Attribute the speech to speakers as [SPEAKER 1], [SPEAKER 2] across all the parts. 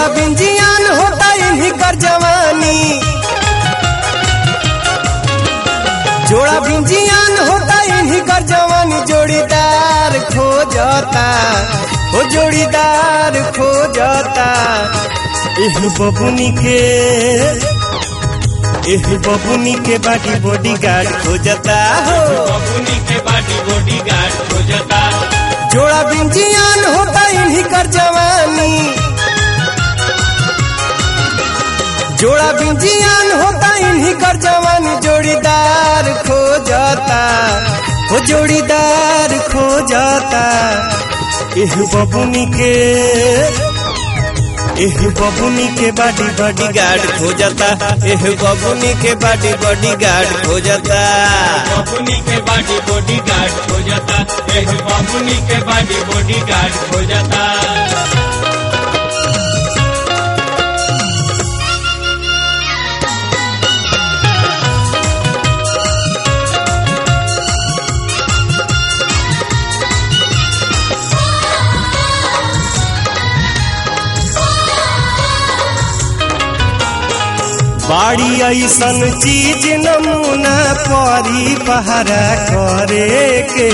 [SPEAKER 1] जोड़ा बिंजियान होता इन्हीं कर जवानी जोड़ा बिंजियान होता इन्हीं कर जवानी जोड़ीदार खो जाता हो जोड़ीदार खो जाता एह बबुनी के एह बबुनी के बाटी बॉडी गार्ड खो जाता हो
[SPEAKER 2] बबुनी के बाटी बॉडी गार्ड हो जाता
[SPEAKER 1] जोड़ा बिंजियान होता इन्हीं कर जवानी जोड़ा बिंजियान होता इन्हीं कर जवानी जोड़ीदार खो जाता हो जोड़ीदार खो जाता एह बबुनी के एह बबुनी के बाडी बॉडी गार्ड खो जाता एह बबुनी के बाडी बॉडी गार्ड खो जाता
[SPEAKER 2] बबुनी के बाटी बॉडी गार्ड हो जाता एक बबुनी के बाटी बॉडी गार्ड हो जाता
[SPEAKER 1] बाड़ी ऐसन चीज नमूना परी पहरा करे के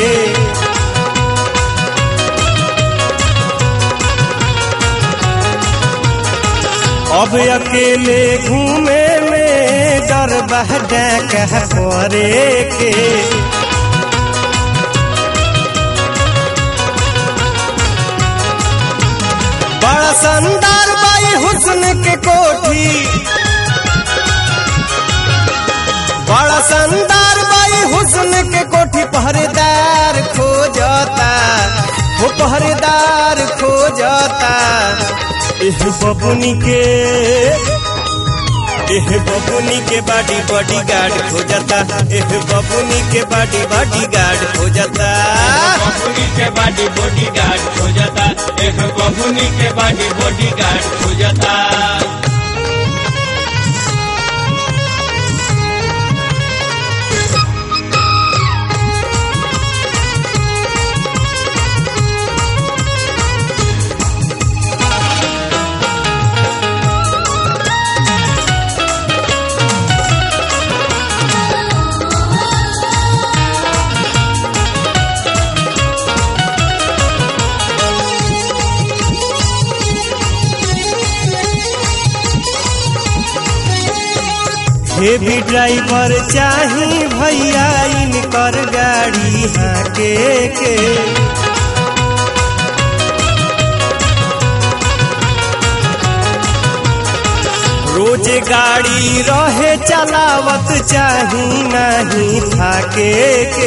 [SPEAKER 1] अब अकेले घूमे में डर बहडा कह करे के बड़ा शानदार बाई हुस्न के कोठी बड़ा शानदार बाई हुस्न के कोठी पहरेदार खो जाता वो पहरेदार खो जाता एह बबुनी के एह बबुनी के बाडी बॉडी गार्ड खो जाता एह बबुनी के बाडी बॉडी गार्ड खो जाता
[SPEAKER 2] बबुनी के बाटी बॉडी गार्ड हो जाता एक बबुनी के बाटी बॉडी गार्ड हो जाता
[SPEAKER 1] हेवी ड्राइवर चाही भैया इनकर गाड़ी हाके के रोज गाड़ी रहे चलावत चाही नहीं थाके के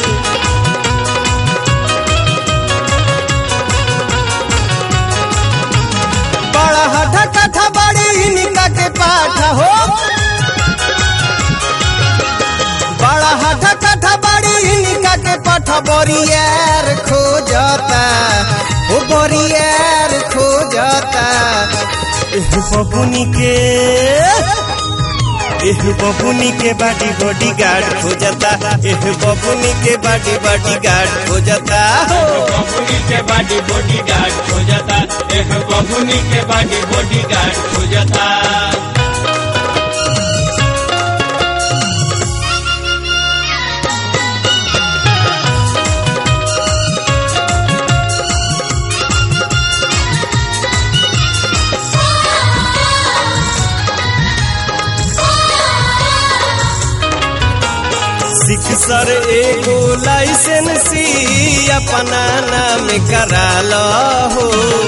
[SPEAKER 1] बड़ा हठा कथा बड़ी इनका के पाठा हो बड़ा हठा कथा बड़ी इनका के पठा बोरियर खो जाता वो बोरियर खो जाता एह बबुनी के एह बबुनी के बाटी बॉडी गार्ड खो जाता एह बबुनी के बाटी बॉडी गार्ड खो जाता
[SPEAKER 2] बबुनी के बाटी बॉडी गार्ड हो जाता एक बबुनी के बाटी बॉडी गार्ड हो जाता
[SPEAKER 1] सिख सर एगो लाइसेंसी अपना नाम करा लो हो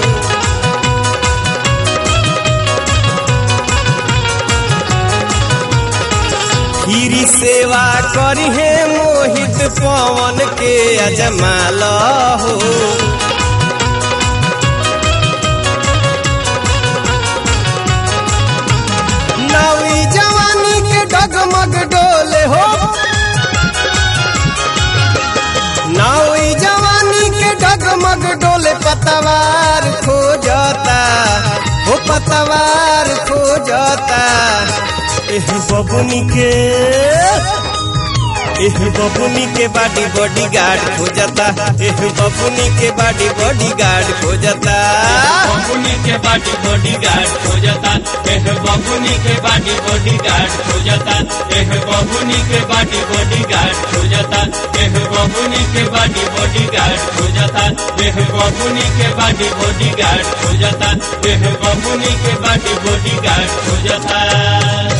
[SPEAKER 1] खीरी सेवा करिहे मोहित पवन के अजमा लो हो नवी जवानी के डगमग डोले हो नवी जवानी के डगमग डोले पतवार खो जाता हो पतवार खो जाता एह बबुनी के एह बबुनी के बाडी बॉडी गार्ड खोजता एह बबुनी के बाडी बॉडी गार्ड खोजता
[SPEAKER 2] बबुनी के बाटी बॉडी गार्ड हो जाता एह बबुनी के बाटी बॉडी गार्ड हो जाता एह बबुनी के बाटी बॉडी गार्ड हो जाता एह बबुनी के बाटी बॉडी गार्ड हो जाता एह बबुनी के बाटी बॉडी गार्ड हो जाता एह बबुनी के बाटी बॉडी गार्ड हो जाता